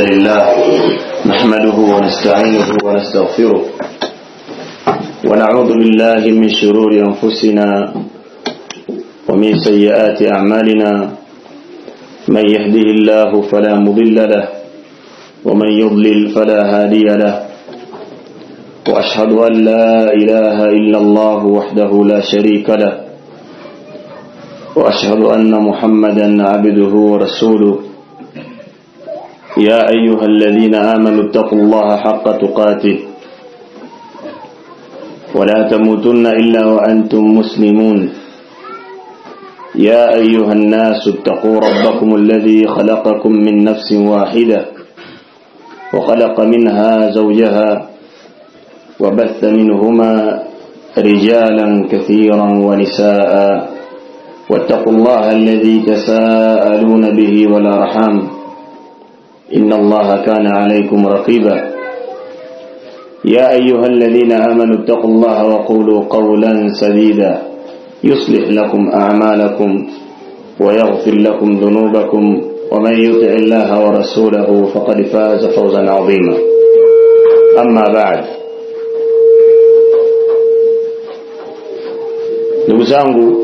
لله نحمده ونستعينه ونستغفره ونعوذ بالله من شرور أنفسنا ومن سيئات أعمالنا من يهده الله فلا مضل له ومن يضلل فلا هادي له وأشهد أن لا إله إلا الله وحده لا شريك له وأشهد أن محمدا عبده ورسوله يا أيها الذين آمنوا اتقوا الله حق تقاته ولا تموتن إلا وأنتم مسلمون يا أيها الناس اتقوا ربكم الذي خلقكم من نفس واحدة وخلق منها زوجها وبث منهما رجالا كثيرا ونساء واتقوا الله الذي تساءلون به والأرحام إن الله كان عليكم رقيبا يا أيها الذين آمنوا اتقوا الله وقولوا قولا سديدا يصلح لكم أعمالكم ويغفر لكم ذنوبكم ومن يطع الله ورسوله فقد فاز فوزا عظيما أما بعد ndugu zangu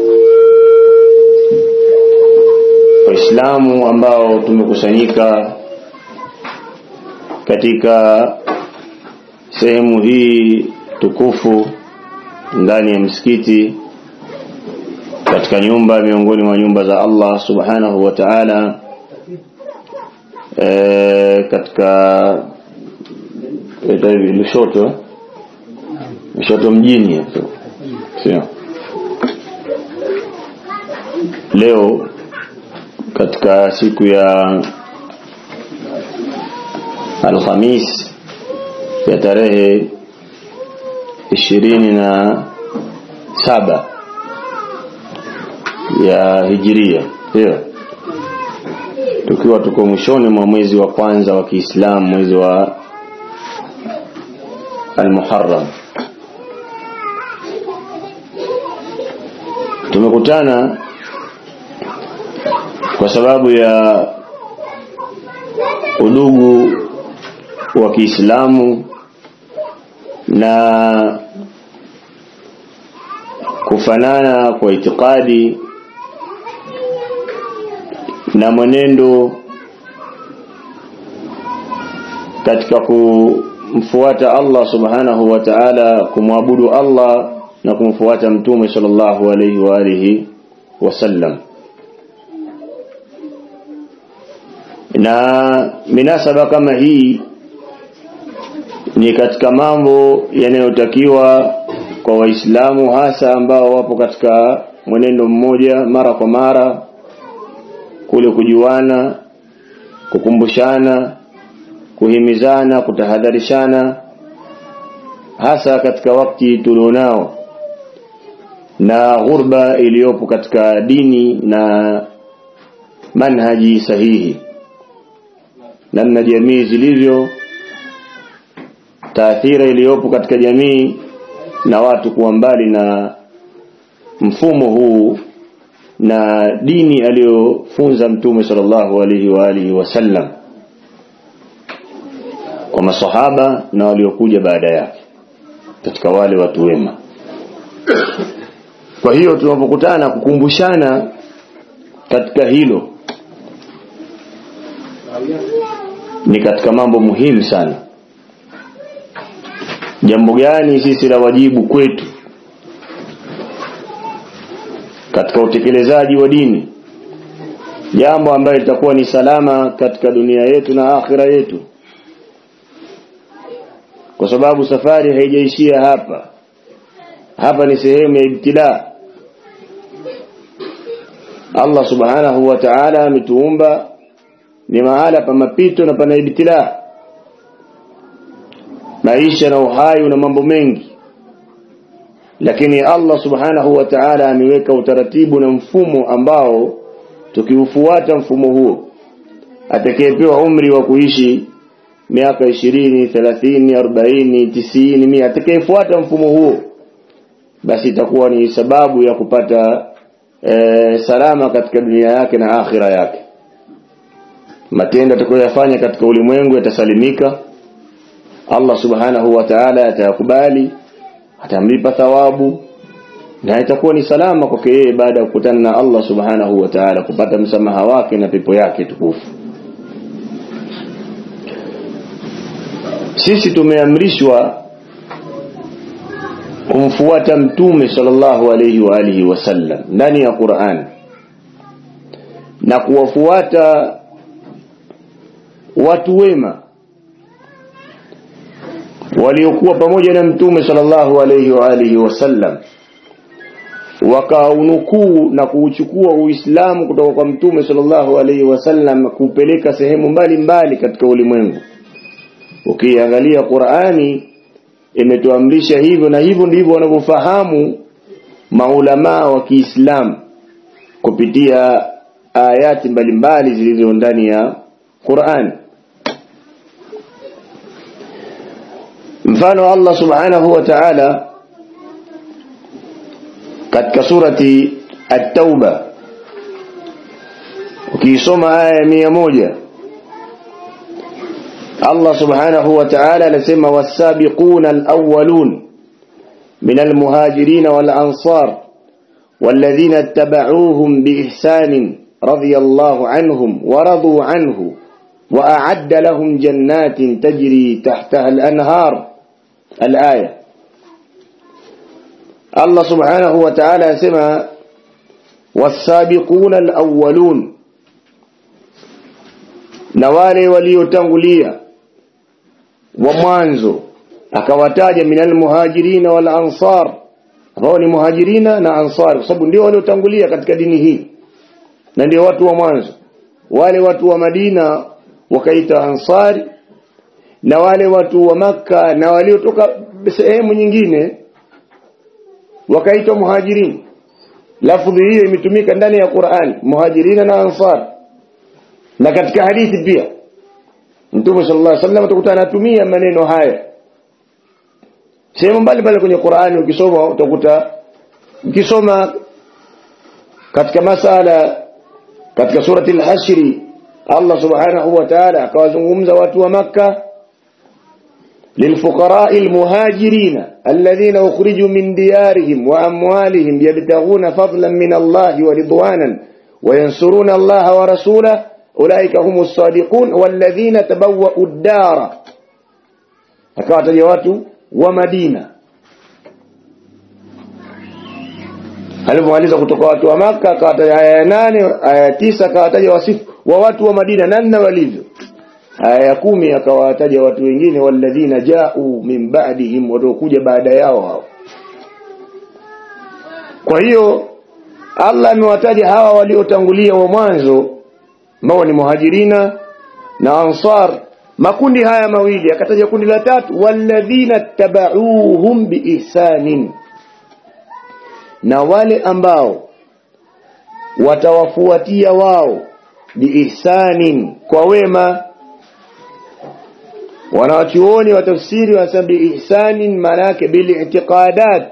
waislamu ambao tumekusanyika katika sehemu hii tukufu ndani ya msikiti katika nyumba miongoni mwa nyumba za Allah subhanahu wa ta'ala e, katika hivi Lushoto Lushoto mjini sio leo katika siku ya Alhamis ya tarehe ishirini na saba ya hijiria ndio tukiwa tuko mwishoni mwa mwezi wa kwanza wa Kiislamu mwezi wa Al-Muharram tumekutana kwa sababu ya udugu wa Kiislamu na kufanana kwa itikadi na mwenendo katika kumfuata Allah subhanahu wa ta'ala kumwabudu Allah na kumfuata mtume sallallahu alayhi wa alihi wasallam na minasaba kama hii ni katika mambo yanayotakiwa kwa waislamu hasa ambao wapo katika mwenendo mmoja mara kwa mara kule kujuana kukumbushana kuhimizana kutahadharishana hasa katika wakati tulionao na ghurba iliyopo katika dini na manhaji sahihi namna jamii zilivyo taathira iliyopo katika jamii na watu kuwa mbali na mfumo huu na dini aliyofunza mtume sallallahu alaihi wa alihi wasallam kwa masahaba na waliokuja baada yake katika wale watu wema kwa hiyo tunapokutana kukumbushana katika hilo ni katika mambo muhimu sana jambo gani sisi la wajibu kwetu katika utekelezaji wa dini jambo ambalo litakuwa ni salama katika dunia yetu na akhira yetu kwa sababu safari haijaishia hapa hapa ni sehemu ya ibtila Allah subhanahu wa ta'ala ametuumba ni mahala pa mapito na pana ibtila maisha na uhai una mambo mengi lakini Allah subhanahu wa ta'ala ameweka utaratibu na mfumo ambao tukiufuata mfumo huo atakayepewa umri wa kuishi miaka ishirini thelathini arobaini tisini mia atakayefuata mfumo huo basi itakuwa ni sababu ya kupata e, salama katika dunia yake na akhira yake matendo atakayoyafanya katika ulimwengu yatasalimika Allah subhanahu wa ta'ala atayakubali atamlipa thawabu na itakuwa ni salama kwake yeye baada ya kukutana na Allah subhanahu wa ta'ala kupata msamaha wake na pepo yake tukufu sisi tumeamrishwa kumfuata mtume sallallahu alayhi wa alihi wasallam ndani ya Qur'an na kuwafuata watu wema waliokuwa pamoja na mtume sallallahu alayhi wa alihi wasallam wakaunukuu na kuuchukua uislamu kutoka kwa mtume sallallahu alayhi wasallam kupeleka sehemu mbalimbali mbali katika ulimwengu ukiangalia Qur'ani imetuamrisha hivyo na hivyo ndivyo wanavyofahamu maulamaa wa Kiislamu kupitia ayati mbalimbali zilizo ndani ya Qur'an mfano Allah subhanahu wa ta'ala katika surati at-tauba ukisoma aya ya moja Allah subhanahu wa ta'ala anasema was-sabiquna al-awwalun min al-muhajirin wal-ansar والذين اتبعوهم بإحسان رضي الله عنهم ورضوا عنه وأعد لهم جنات تجري تحتها الأنهار الآية الله سبحانه وتعالى سمى والسابقون الأولون نوالي وليتنغليا ومانزو akawataja minal muhajirina wal ansar ambao ni muhajirina na ansar kwa sababu ndio waliotangulia katika dini hii na ndio watu wa mwanzo wale watu wa Madina wakaita ansari na wale watu wa maka na waliotoka sehemu nyingine wakaitwa muhajirin lafdhi hiyo imetumika ndani ya Qur'an muhajirina na ansar na katika hadithi pia Mtume sallallahu alaihi wasallam utakuta anatumia maneno haya sehemu mbalimbali kwenye Qur'ani ukisoma utakuta ukisoma katika masala katika surati al-hasri Allah subhanahu wa ta'ala akawazungumza watu wa maka للفقراء المهاجرين الذين أخرجوا من ديارهم وأموالهم يبتغون فضلا من الله ورضوانا وينصرون الله ورسوله أولئك هم الصادقون والذين تبوأوا الدار أكوات جوات ومدينة alipomaliza kutoka watu wa maka akawataja aya ya nane aya ya tisa akawataja wasifu wa watu wa madina namna walivyo aya ya kumi akawataja watu wengine walladhina jau min ba'dihim watakuja baada yao hao kwa hiyo Allah amewataja hawa waliotangulia wa mwanzo ambao ni muhajirina na ansar makundi haya mawili akataja kundi la tatu walladhina tabauhum biihsanin na wale ambao watawafuatia wao biihsanin kwa wema wanawachuoni wa tafsiri wanasema biihsanin maana yake bilitiqadat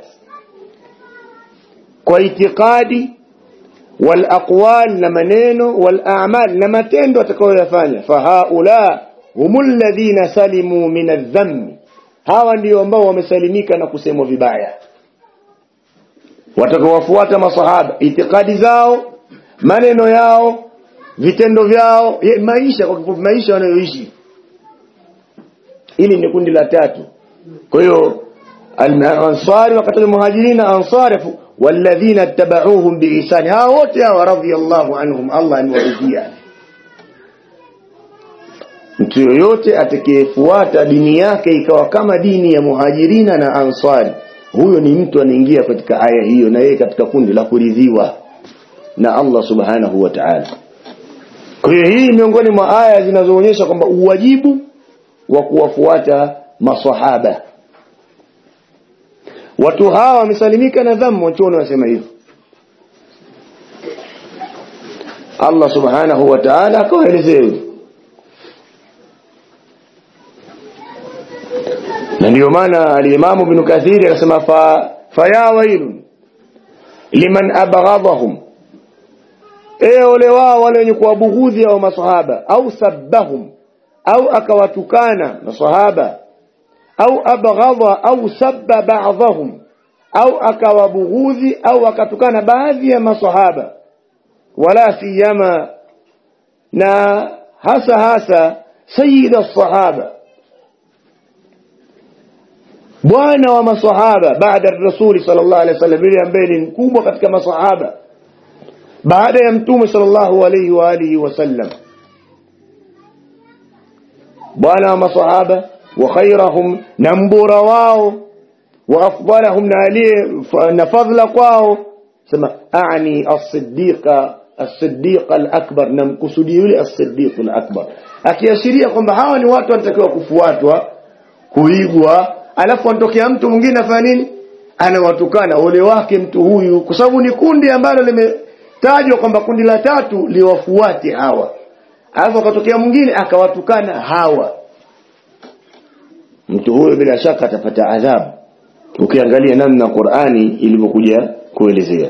kwa itikadi wal aqwal na maneno wal a'mal na matendo atakayoyafanya fahaula humul ladhina salimu min adh-dhamm hawa ndio ambao wamesalimika na kusemwa vibaya watakaowafuata masahaba itikadi zao maneno yao vitendo vyao ye, maisha kwa kifupi maisha wanayoishi hili ni kundi la tatu kwa hiyo al-ansari wakati muhajirina ansari walladhina tabauhum biihsan hao wote hao radhiyallahu anhum Allah amewaridhia mtu yoyote atakayefuata dini yake ikawa kama dini ya muhajirina na ansari huyo ni mtu anaingia katika aya hiyo na yeye katika kundi la kuridhiwa na Allah subhanahu wa ta'ala kwa hiyo hii miongoni mwa aya zinazoonyesha kwamba uwajibu wa kuwafuata maswahaba watu hawa wamesalimika na dhambi wachuoni wasema hivyo Allah subhanahu wa ta'ala akawaelezea hivyo na ndio maana al-Imam Ibn Kathir akasema fa faya wailun liman abghadahum e ole wao wale wenye kuwabughudhi hao masahaba au sabbahum au akawatukana masahaba au abghadha au sabba ba'dhahum au akawabughudhi au akatukana baadhi ya masahaba wala siyama na hasa hasa sayyida sahaba bwana wa masahaba baada ya rasuli sallallahu alaihi wasallam yule ambaye ni mkubwa katika masahaba baada ya mtume sallallahu alaihi wa alihi wasallam bwana wa masahaba wa khairahum na mbora wao wa afdalahum na aliye na fadhla kwao sema ani as-siddiqa as-siddiq al-akbar na mkusudi yule as-siddiq al-akbar akiashiria kwamba hawa ni watu wanatakiwa kufuatwa kuigwa alafu antokea mtu mwingine afanya nini anawatukana ole wake mtu huyu kwa sababu ni kundi ambalo limetajwa kwamba kundi la tatu liwafuate hawa alafu akatokea mwingine akawatukana hawa mtu huyo bila shaka atapata adhabu ukiangalia namna Qur'ani ilivyokuja kuelezea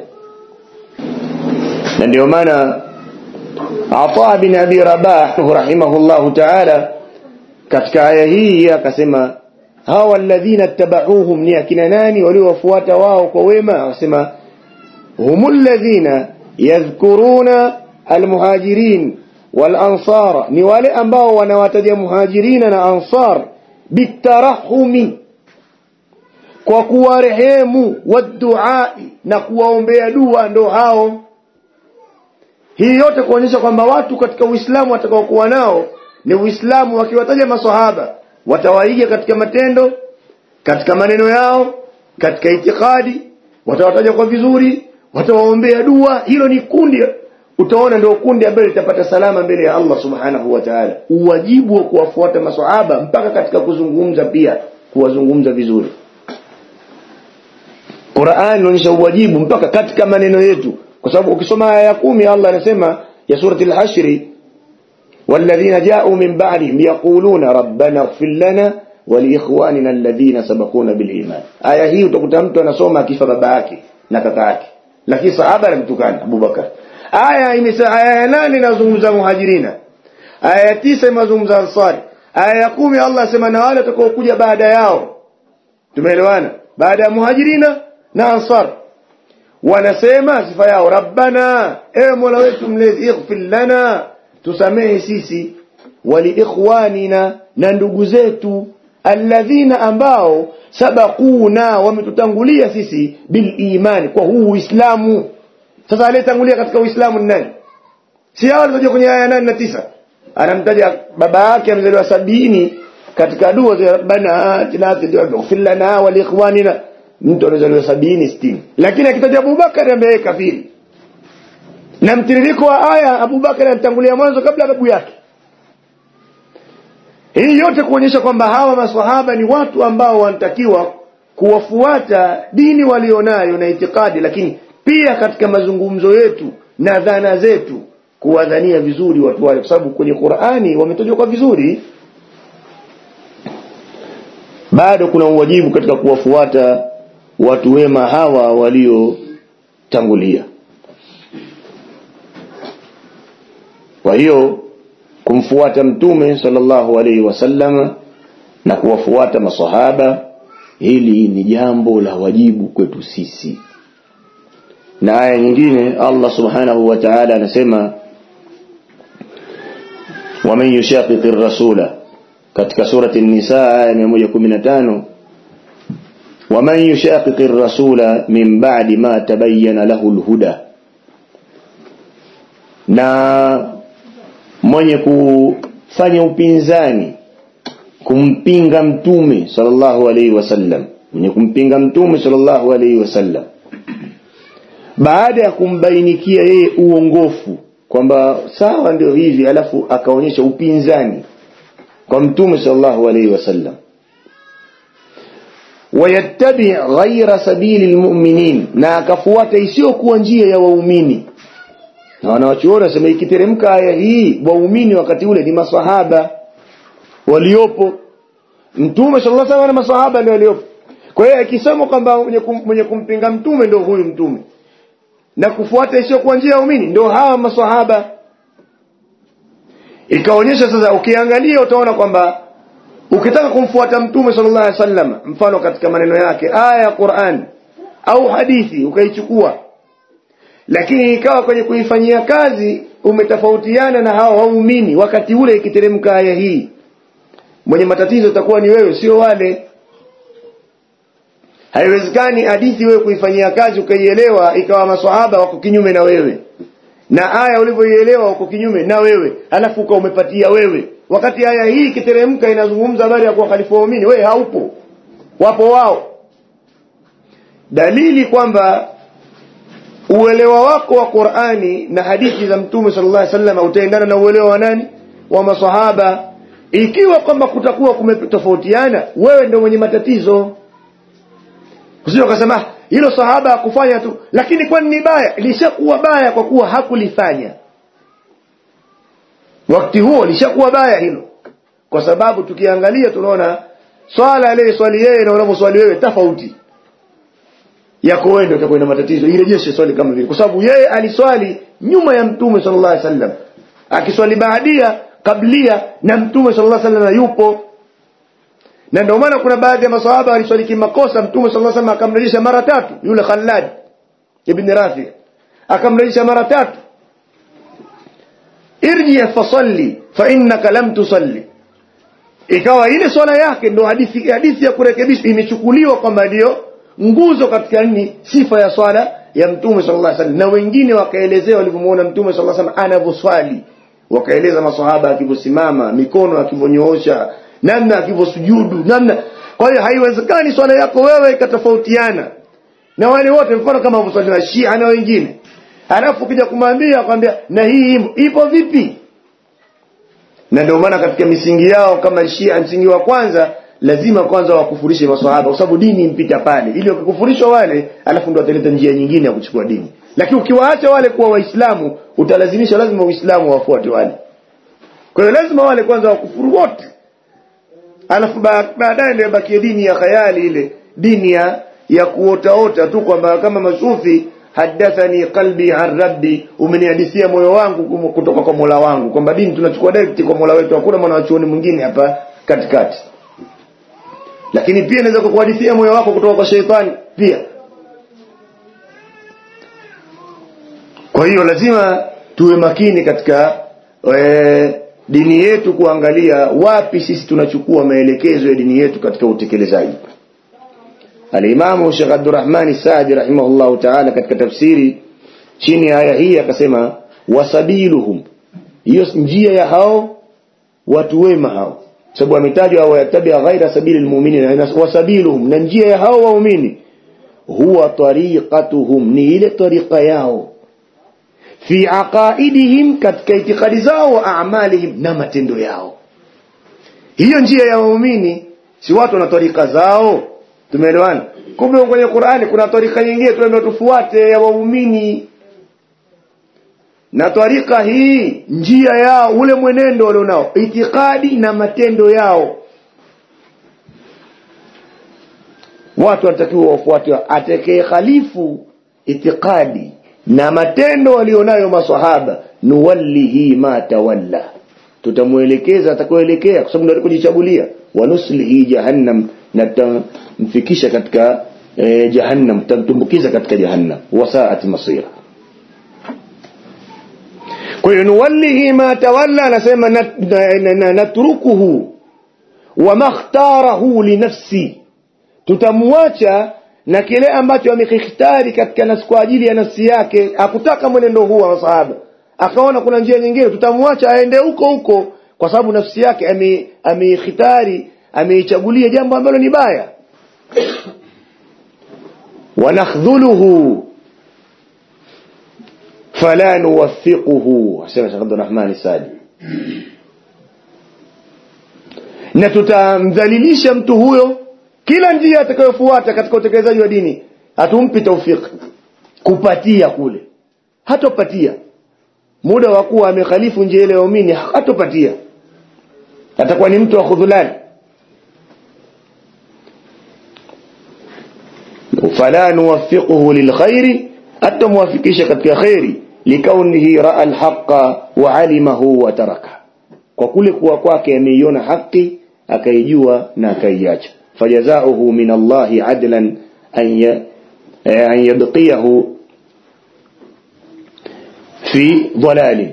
na ndio maana Ata bin Abi Rabah rahimahullahu ta'ala katika aya hii akasema hawa alladhina tabauhum ni akina nani waliowafuata wao kwa wema akasema humul ladhina yadhkuruna almuhajirin wal ansara ni wale ambao wanawataja muhajirina na ansar bitarahumi kwa kuwarehemu waduai na kuwaombea dua ndo hao hii yote kuonyesha kwamba watu katika Uislamu watakaokuwa nao ni Uislamu wakiwataja maswahaba watawaiga katika matendo katika maneno yao katika itikadi watawataja kwa vizuri watawaombea dua hilo ni kundi utaona ndio kundi ambalo litapata salama mbele ya Allah subhanahu wa ta'ala uwajibu wa kuwafuata maswahaba mpaka katika kuzungumza pia kuwazungumza vizuri Qur'an inaonyesha uwajibu mpaka katika maneno yetu kwa sababu ukisoma aya ya kumi Allah anasema ya surati al-hashr والذين جاءوا من بعدهم يقولون ربنا اغفر لنا ولإخواننا الذين سبقونا بالإيمان aya hii utakuta mtu anasoma akifa baba yake na kaka yake lakini sahaba alimtukana Abu Bakar aya imesa aya ya nane inazungumza muhajirina aya ya tisa inazungumza ansari aya ya kumi Allah asema na wale watakaokuja baada yao tumeelewana baada ya muhajirina na ansar wanasema sifa yao rabbana ewe mola wetu mlezi ighfir lana tusamehe sisi waliikhwanina na ndugu zetu alladhina ambao sabaquna wametutangulia sisi bil imani kwa huu uislamu sasa aliyetangulia katika uislamu ni nani si hao walikuja kwenye aya nane na tisa anamtaja baba yake amezaliwa sabini katika dua za rabbana atina fid dunya ighfir lana wa liikhwanina mtu anazaliwa sabini sitini lakini akitaja Abubakar ambaye kafiri na mtiririko wa aya Abubakar anatangulia mwanzo kabla babu yake hii yote kuonyesha kwamba hawa maswahaba ni watu ambao wanatakiwa kuwafuata dini walionayo na itikadi lakini pia katika mazungumzo yetu na dhana zetu kuwadhania vizuri watu wale kwa sababu kwenye Qur'ani wametajwa kwa vizuri bado kuna uwajibu katika kuwafuata watu wema hawa waliotangulia kwa hiyo kumfuata mtume sallallahu alaihi wasallam na kuwafuata masahaba hili ni jambo la wajibu kwetu sisi na aya nyingine Allah subhanahu wa ta'ala anasema waman yushaqiqi rasula katika surati an-nisa aya 115 waman yushaqiqi rasula min ba'di ma tabayyana lahu al-huda na mwenye kufanya upinzani kumpinga mtume sallallahu alaihi wasallam mwenye kumpinga mtume sallallahu alaihi wasallam baada ya kumbainikia yeye uongofu kwamba sawa ndio hivi alafu akaonyesha upinzani kwa mtume sallallahu alaihi wasallam wayattabi ghaira sabili lmuminin na akafuata isiyokuwa njia ya waumini na wanawachuoni wasema ikiteremka aya hii waumini wakati ule ni masahaba waliopo mtume sallallahu alaihi wasallam na masahaba ndio waliopo kwa hiyo akisema kwamba mwenye, kum, mwenye kumpinga mtume ndio huyu mtume na kufuata isiyokuwa njia ya waumini ndio hawa masahaba ikaonyesha sasa ukiangalia utaona kwamba ukitaka kumfuata mtume sallallahu alaihi wasallam mfano katika maneno yake aya ya Qur'an au hadithi ukaichukua lakini ikawa kwenye kuifanyia kazi umetofautiana na hao waumini wakati ule ikiteremka aya hii mwenye matatizo itakuwa ni wewe sio wale haiwezekani hadithi wewe kuifanyia kazi ukaielewa ikawa maswahaba wako kinyume na wewe na aya ulivyoielewa uko kinyume na wewe alafu uka umepatia wewe wakati aya hii ikiteremka inazungumza habari ya kuwakhalifu waumini wewe haupo wapo wao dalili kwamba uelewa wako wa Qur'ani na hadithi za Mtume sallallahu alaihi wasallam utaendana na uelewa wa nani wa maswahaba ikiwa kwamba kutakuwa kumetofautiana wewe ndio mwenye matatizo usije ukasema hilo sahaba hakufanya tu lakini kwani ni baya lishakuwa baya kwa kuwa hakulifanya wakati huo lishakuwa baya hilo kwa sababu tukiangalia tunaona swala ile swali yeye na unavyoswali wewe tofauti yako wewe ndio utakuwa na matatizo irejeshe swali kama vile kwa sababu yeye aliswali nyuma ya mtume sallallahu alaihi wasallam akiswali baadia kablia na mtume sallallahu alaihi wasallam yupo na ndio maana kuna baadhi ya maswahaba waliswali kimakosa mtume sallallahu alaihi wasallam akamrejesha mara tatu yule Khallad ibn Rafi akamrejesha mara tatu irji fasalli fa innaka lam tusalli ikawa ile swala yake ndio hadithi hadithi ya kurekebisha imechukuliwa kwamba ndio nguzo katika nini sifa ya swala ya mtume sallallahu alaihi wasallam na wengine wakaelezea walivyomuona mtume sallallahu alaihi wasallam anavyoswali wakaeleza maswahaba akivyosimama mikono akivyonyoosha namna akivyosujudu namna kwa hiyo haiwezekani swala yako wewe ikatofautiana na wale wote mfano kama waswali wa Shia na wengine alafu ukija kumwambia akwambia na hii imo ipo vipi na ndio maana katika misingi yao kama Shia msingi wa kwanza lazima kwanza wakufurishe maswahaba kwa sababu dini impita pale ili wakikufurishwa wale alafu ndio wataleta njia nyingine ya kuchukua dini lakini ukiwaacha wale kuwa waislamu utalazimisha lazima uislamu wafuate wale kwa hiyo lazima wale kwanza wakufuru wote alafu baadaye ndio bakie dini ya khayali ile dini ya ya kuotaota tu kwamba kama masufi hadathani qalbi an rabbi umenihadithia moyo wangu kutoka kwa Mola wangu kwamba dini tunachukua direct kwa Mola wetu hakuna mwana wachuoni mwingine hapa katikati lakini pia inaweza kukuhadithia moyo wako kutoka kwa sheitani pia kwa hiyo lazima tuwe makini katika e, dini yetu kuangalia wapi sisi tunachukua maelekezo ya dini yetu katika utekelezaji Al-Imam Sheikh Abdurrahman Saadi rahimahullah ta'ala katika tafsiri chini ya aya hii akasema wasabiluhum hiyo njia ya hao watu wema hao sababu ametajwa au yatabia ghaira sabili almu'minin wasabiluhum na njia ya hao waumini huwa tariqatuhum ni ile tariqa yao fi aqaidihim katika itikadi zao wa a'malihim na matendo yao hiyo njia ya waumini si watu na tarika zao tumeelewana kumbe kwenye Qur'ani kuna tarika nyingine tunaambiwa tufuate ya waumini na tarika hii njia yao ule mwenendo walionao itikadi na matendo yao watu wanatakiwa wafuate atakaye khalifu itikadi na matendo walionayo maswahaba nuwallihi ma tawalla tutamuelekeza atakayoelekea kwa sababu ndio kujichagulia wanuslihi jahannam na tutamfikisha katika eh, jahannam tutamtumbukiza katika jahannam wasaat masira kwa hiyo nuwallihi ma tawalla anasema natrukuhu wa makhtarahu linafsi tutamwacha na kile ambacho amekikhtari katika nafsi kwa ajili ya nafsi yake akutaka mwenendo huu wa masahaba akaona kuna njia nyingine tutamwacha aende huko huko kwa sababu nafsi yake ameikhitari ameichagulia jambo ambalo ni baya wanakhdhuluhu fala nuwaffiquhu asema Sheikh Abdurrahman Sadi na tutamdhalilisha mtu huyo kila njia atakayofuata katika utekelezaji wa dini hatumpi taufiki kupatia kule hatopatia muda wa kuwa amekhalifu njia ile ya waumini hatopatia atakuwa ni mtu wa khudhulani fala nuwaffiquhu lilkhairi atamwafikisha katika kheri likaunihi raa alhaqa wa alimahu wa taraka kwa kule kuwa kwake ameiona haki akaijua na akaiacha fajazauhu min allahi adlan an yabqiyahu fi dhalalin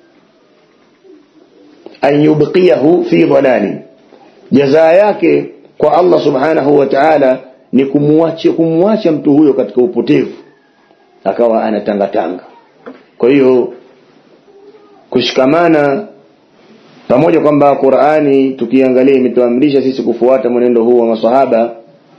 an yubqiyahu fi dhalalin jazaa yake kwa Allah subhanahu wa ta'ala ni kumwacha kumwacha mtu huyo katika upotevu akawa anatangatanga kwa hiyo kushikamana pamoja kwamba Qur'ani tukiangalia imetuamrisha sisi kufuata mwenendo huu wa maswahaba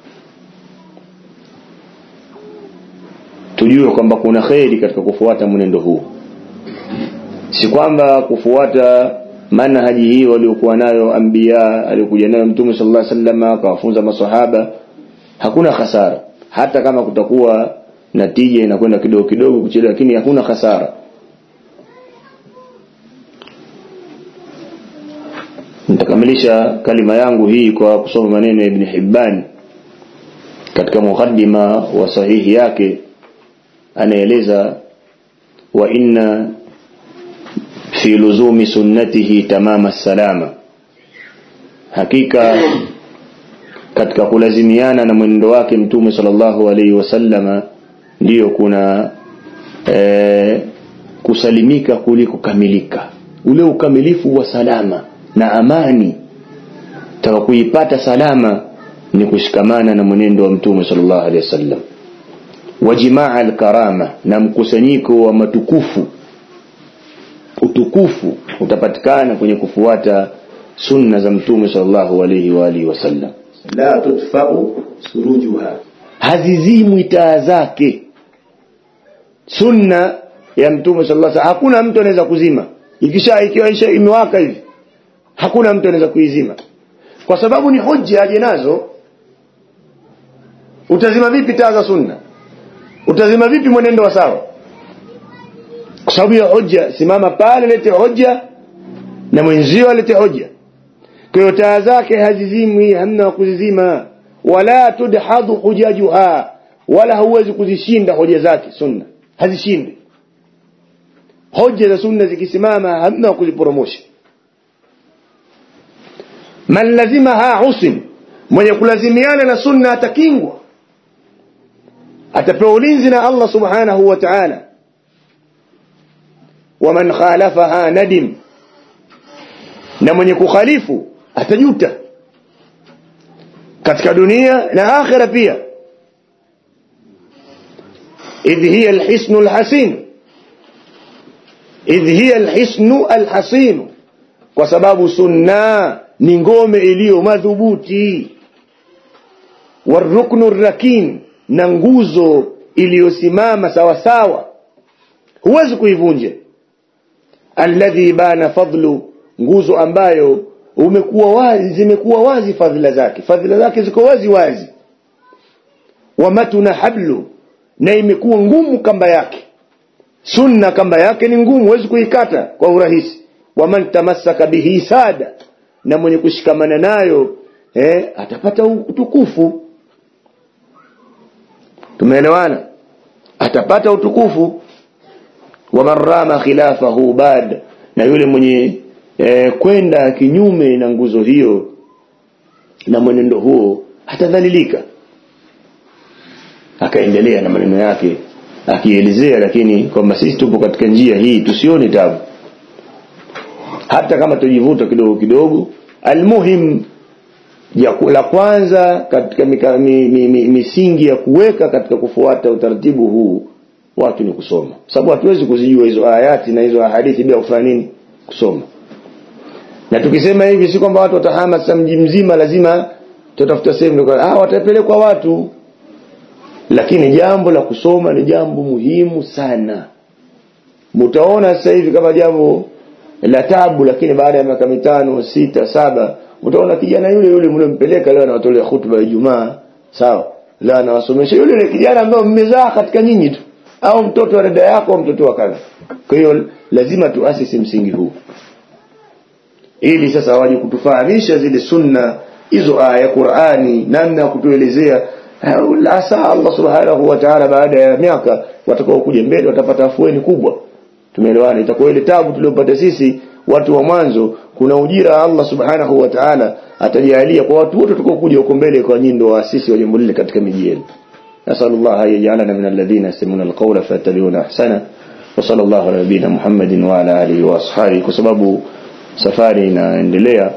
tujue kwamba kuna kheri katika kufuata mwenendo huu si kwamba kufuata manhaji hii waliokuwa nayo anbiya aliyokuja nayo mtume sallallahu alaihi wasallam akawafunza maswahaba hakuna hasara hata kama kutakuwa natija inakwenda kidogo kidogo kuchelewa lakini hakuna hasara nitakamilisha kalima yangu hii kwa kusoma maneno ya Ibn Hibban katika mukaddima wa sahihi yake anaeleza wa inna fi luzumi sunnatihi tamama salama hakika katika kulazimiana na mwenendo wake mtume sallallahu alaihi wasallama ndiyo kuna e, kusalimika kuliko kamilika ule ukamilifu wa salama na amani taka kuipata salama ni kushikamana na mwenendo wa mtume sallallahu alaihi wasallam wa jimaa alkarama na mkusanyiko wa matukufu utukufu utapatikana kwenye kufuata sunna za mtume sallallahu alaihi wa alihi wasallam la tudfa'u surujuha hazizimwi taa zake sunna ya mtume sallallahu alaihi wasallam hakuna mtu anaweza kuzima ikisha ikiwa isha imewaka hivi hakuna mtu anaweza kuizima kwa sababu ni hoja aje nazo utazima vipi taa za sunna utazima vipi mwenendo wa sawa kwa sababu ya hoja simama pale lete hoja na mwenzio alete hoja kwa hiyo taa zake hazizimwi hamna wa kuzizima wala tudhadu hujajuha wala hauwezi kuzishinda hoja zake sunna hazishindi hoja za sunna zikisimama hamna wa kuziporomosha man lazimaha usim mwenye kulazimiana na sunna atakingwa atapewa ulinzi na Allah subhanahu wa ta'ala waman khalafaha nadim na mwenye kukhalifu atajuta katika dunia na akhira pia idh hiya alhisnu alhasin idh hiya alhisnu alhasin kwa sababu sunna ni ngome iliyo madhubuti waruknu rakin na nguzo iliyosimama sawa sawa huwezi kuivunja alladhi bana fadlu nguzo ambayo umekuwa wazi zimekuwa wazi fadhila zake fadhila zake ziko wazi wazi wamatuna hablu na imekuwa ngumu kamba yake sunna kamba yake ni ngumu huwezi kuikata kwa urahisi waman tamassaka bihi sada na mwenye kushikamana nayo eh, atapata utukufu tumeelewana atapata utukufu waman rama khilafahu bad na yule mwenye eh, kwenda kinyume na nguzo hiyo na mwenendo huo atadhalilika akaendelea na maneno yake akielezea lakini kwamba sisi tupo katika njia hii tusione tabu hata kama tujivuta kidogo kidogo almuhim ya la kwanza katika mika, mi, mi, mi, misingi ya kuweka katika kufuata utaratibu huu watu ni kusoma sababu hatuwezi kuzijua hizo ayati na hizo hadithi bila kufanya nini kusoma na tukisema hivi si kwamba watu watahama sasa mji mzima lazima tutafuta sehemu ah watapelekwa watu lakini jambo la kusoma ni jambo muhimu sana mtaona sasa hivi kama jambo la tabu lakini baada ya miaka mitano sita saba utaona kijana yule yule mliompeleka leo anawatolea hutuba ya Ijumaa sawa la anawasomesha yule yule kijana ambaye mmezaa katika nyinyi tu au mtoto wa dada yako au mtoto wa kadha kwa hiyo lazima tuasisi msingi huu ili sasa waje kutufahamisha zile sunna hizo aya Qur'ani namna ya kutuelezea asa Allah subhanahu wa ta'ala baada ya miaka watakao kuja mbele watapata afueni kubwa tumeelewana itakuwa ile tabu tuliyopata sisi watu wa mwanzo kuna ujira Allah subhanahu wa ta'ala atajalia kwa watu wote tutakao kuja huko mbele kwa nyindo waasisi wa jambo lile katika miji yenu نسأل الله أن يجعلنا من الذين يستمعون القول فيتبعون أحسنه وصلى الله على نبينا محمد وعلى آله وأصحابه kwa sababu safari inaendelea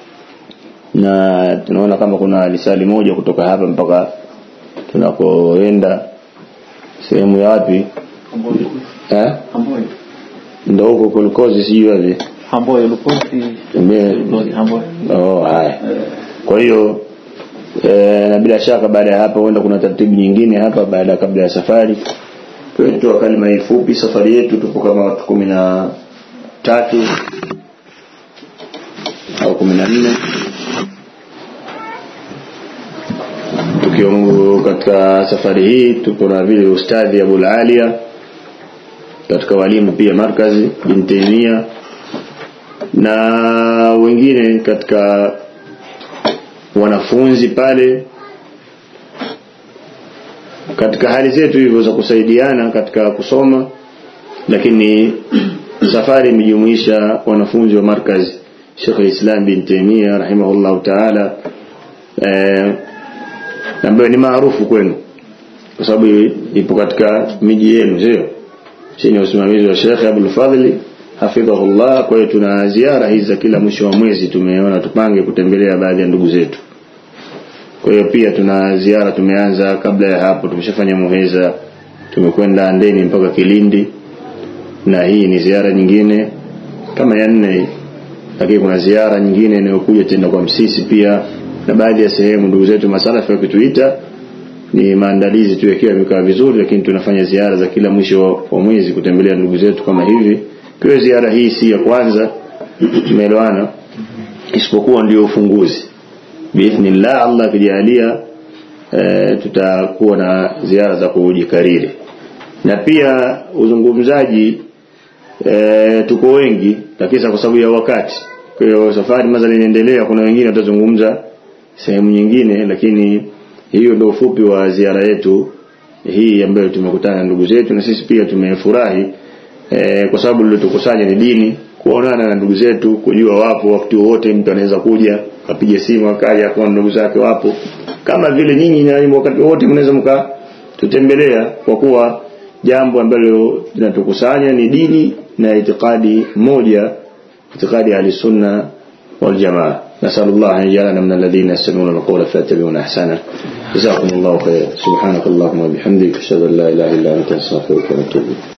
na tunaona kama kuna lisali moja kutoka hapa mpaka tunakoenda sehemu ya wapi eh Hamboy. ndio huko kulikozi sijui wapi Hamboy Lukosi. Mbele- Lukosi Hamboy. oh haya Eh, kwa hiyo e, na bila shaka baada ya hapa huenda kuna taratibu nyingine hapa baada ya kabla ya safari tuetoa kalima hii fupi safari yetu tupo kama watu kumi na tatu au kumi na nne tukiwa katika safari hii tupo na vile ustadhi Abul Alia katika walimu pia markazi bin Taimia na wengine katika wanafunzi pale katika hali zetu hivyo za kusaidiana katika kusoma lakini safari imejumuisha wanafunzi wa markaz Sheikh Islam bin Taymiyyah rahimahullah ta'ala eh, ambayo ni maarufu kwenu kwa sababu ipo katika miji yenu sio chini ya usimamizi wa Sheikh Abdul Fadhli hafidhahullah kwa hiyo tuna ziara hizi za kila mwisho wa mwezi tumeona tupange kutembelea baadhi ya ndugu zetu kwa hiyo pia tuna ziara tumeanza kabla ya hapo tumeshafanya muheza tumekwenda Andeni mpaka Kilindi na hii ni ziara nyingine kama ya nne hii. lakini kuna ziara nyingine inayokuja tena kwa Msisi pia na baadhi ya sehemu ndugu zetu masalafi wakituita ni maandalizi tu yakiwa yamekaa vizuri lakini tunafanya ziara za kila mwisho wa mwezi kutembelea ndugu zetu kama hivi kwa hiyo ziara hii si ya kwanza tumeelewana isipokuwa ndio ufunguzi biidhnillah Allah akijalia e, tutakuwa na ziara za kujikariri na pia uzungumzaji e, tuko wengi lakini kwa sababu ya wakati kwa hiyo safari mazali inaendelea kuna wengine watazungumza sehemu nyingine lakini hiyo ndio ufupi wa ziara yetu hii ambayo tumekutana na ndugu zetu na sisi pia tumefurahi e, kwa sababu lilotukusanya ni dini kuonana na ndugu zetu kujua wapo wakati wowote mtu anaweza kuja akapiga simu akaja kwa ndugu zake wapo kama vile nyinyi na wakati wowote mnaweza mka tutembelea kwa kuwa jambo ambalo linatukusanya ni dini na itikadi moja itikadi ahli sunna wal jamaa نسأل الله أن يجعلنا من الذين يستمعون القول فيتبعون أحسنه جزاكم الله خيرا سبحانك اللهم وبحمدك أشهد أن لا إله إلا أنت أستغفرك وأتوب إليك